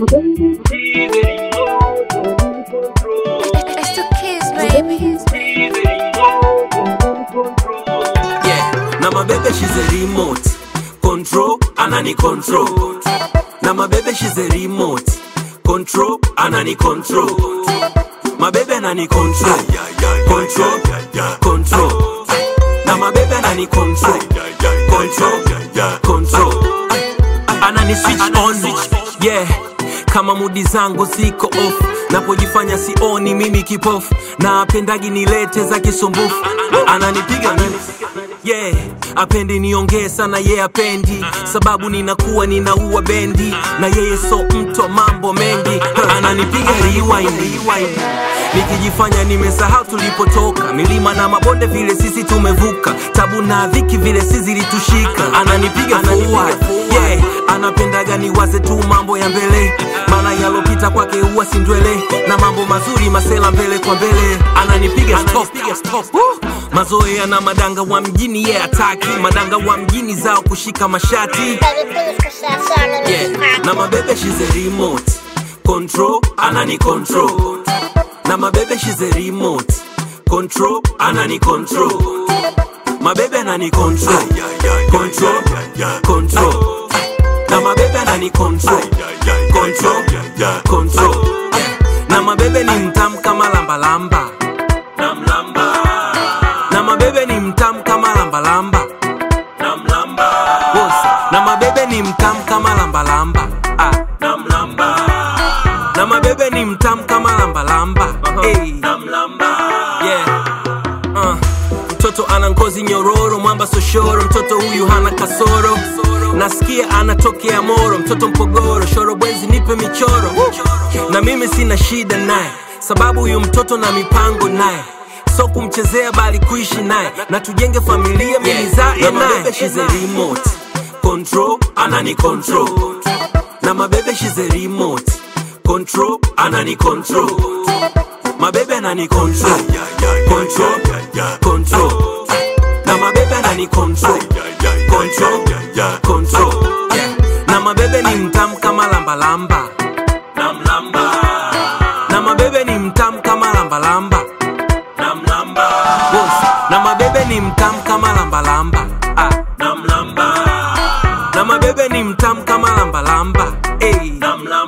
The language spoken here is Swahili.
It's the kids, baby. Yeah, na mabebe she's a remote control, anani control. Na mabebe she's a remote control, anani control. Mabebe anani control, control, control. Na mabebe anani control, control, control. Anani switch on, yeah. Kama mudi zangu ziko off, napojifanya sioni mimi kipofu, na apendagi nilete za kisumbufu, ananipiga mimi yeah apendi niongee sana ye yeah, apendi sababu ninakuwa ninaua bendi na yeye so mto mambo mengi ananipiga rewind, rewind. nikijifanya nimesahau tulipotoka milima na mabonde vile sisi tumevuka tabu na dhiki vile si zilitushika ananipiga forward yeah anapendaga niwaze tu mambo ya mbele maana yalopita kwake huwa sindwele na mambo mazuri masela mbele kwa mbele ananipiga stop, stop. Woo! mazoea na madanga wa mjini ye yeah, ataki madanga wa mjini zao kushika mashati yeah. na mabebe she's a remote control anani control na mabebe she's a remote control anani control mabebe anani control control control na mabebe anani control control control na mabebe ni mtam kama lambalamba namlamba na mabebe ni mtam kama lambalamba namlamba na mabebe ni mtam kama lambalamba ah. namlamba na mabebe ni mtam kama lambalamba hey. namlamba yeah. uh. mtoto ana ngozi nyororo mwamba soshoro mtoto huyu hana kasoro nasikia anatokea moro mtoto mpogoro shorobwezi nipe michoro na mimi sina shida naye sababu huyu mtoto na mipango naye so kumchezea bali kuishi naye na tujenge familia milizae naye she's a remote control anani control na mabebe she's a remote control anani control mabebe anani control control control na mabebe anani control control control na mabebe ni mtam kama lambalamba namlamba na mabebe ni mtam kama lambalamba namlamba na mabebe ni mtam kama lambalamba ah. namlamba na mabebe ni mtam kama lambalamba hey. namlamba